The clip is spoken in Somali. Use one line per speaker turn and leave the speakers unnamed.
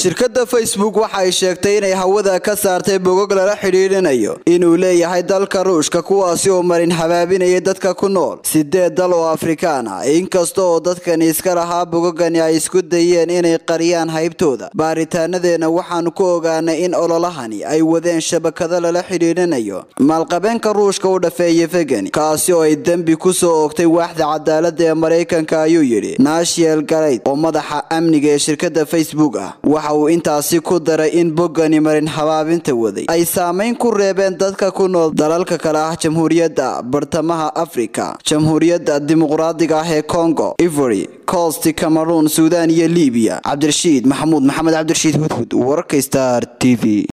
shirkadda facebook waxa ay sheegtay inay hawada ka saartay bogog lala xidhiidhinayo inuu leeyahay dalka ruushka kuwaasi oo marin habaabinaya dadka ku nool sideed dal oo afrikaan ah inkasta oo dadkani iska lahaa bogogani ay isku dayeen inay qariyaan haybtooda baaritaanadeena waxaanu ku ogaanay in ololahani ay wadeen shabakado lala xidhiidhinayo maalqabeenka ruushka u dhafeeya fegani kaasi oo ay dembi kusoo oogtay waaxda cadaalada ee maraykanka ayuu yidhi naashiyel garayd oo madaxa amniga ee shirkadda facebook ah waxa uu intaasi ku daray in boggani marin habaabinta waday ay saameyn ku reebeen dadka ku nool dalalka kale ah jamhuuriyadda bartamaha afrika jamhuuriyadda dimuqraadiga ah ee congo ivory cost cameroon suudan iyo libiya cabdirashiid maxamuud maxamed cabdirashiid hudhud wararka star t v